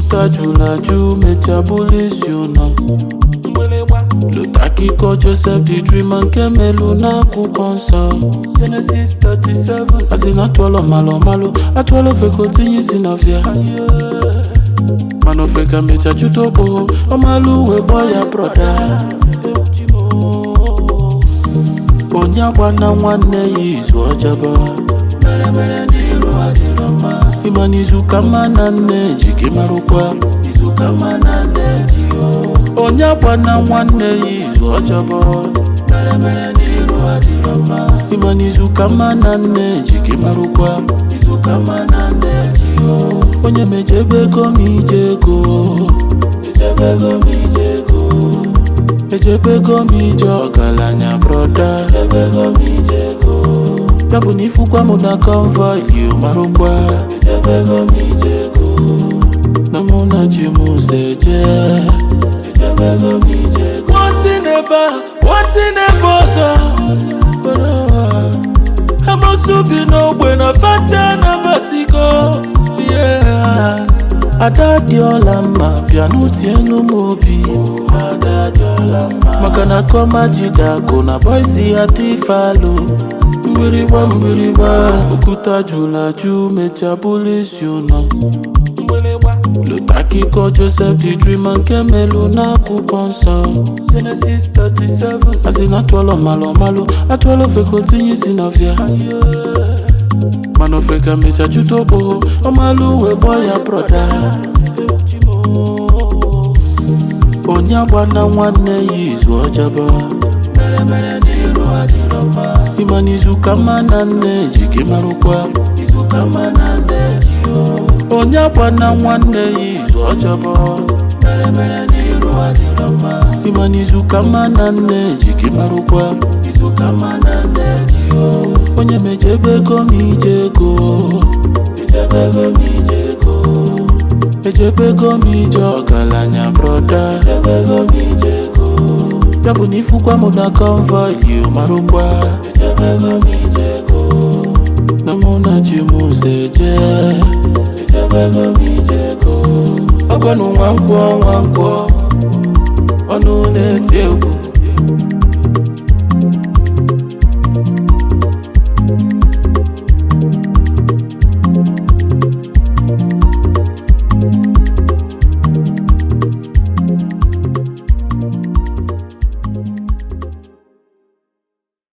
okwuta jụrụ ajụ mechaa bụrụ isi ụnọ lụta akụkọ Joseph the Dreamer nke melu n'akwụkwọ nsọ Genesis 37 asị na atụọlọ malụ malụ atụọlọ ofe ka o tinye isi n'ọfịa mana ofe ka mecha jụta okpo ọmalụ uwe gbọ ya broda onye agwana nwanne ya izu ọjọbọ ịma n'izu ka mma na nne ji gị marụkwa izu ka mma na nne ji o onye agwana nwanne ya izu ọjọbọ ịma n'izu ka mma na nne ji gị marụkwa izu ka mma na nne ji o onye mejebe ego m ije ego ejebe ego m ije ego ejebe ego m ije ọgaranya broda ejebe ego m ije ego ya bụ na ifukwa m na convoy you marụkwa ejebe ego m ije ego na mụ na ji m ụzọ eje ejebe ego m ije ego nwantị n'ebe a nwantị n'ebe ọzọ amosu bi n'ogbe na facha na basigo yeah. ada dị ọla mma bịa n'utienu m obi ada dị ọla mma maka na kọma jidakụ na boisi ya tifalo mgbịrịgba mgbịrịgba okwuta jụrụ ajụ mechaa bụrụ isi ụnọ lụta akụkọ Joseph the Dreamer nke melu n'akwụkwọ nsọ Genesis 37 asị na atụọlọ malụ malụ atụọlọ ofe ka o tinye isi n'ọfịa mana ofe ka mecha jụta okpo ọmalụ uwe gbọ ya broda onye agbana nwanne ya izu ọjọbọ ịma n'izu ka mma na nne ji gị marụkwa izu ka mma na nne ji o onye agbana nwanne ya izu ọjọbọ ịma n'izu ka mma na nne ji gị marụkwa izu ka mma na nne ji o onye mejebe ego m ije ego ejebe ego m ije ego ejebe ego m ije ọgaranya broda ejebe ego m ije ego ya bụ na ifukwa m na convoy you marụkwa ejebe ego m ije ego na mụ na ji m ụzọ eje ejebe ego m ije ego ọgọnụ nwa nkwọ nwa nkwọ ọnụ na-eti egwu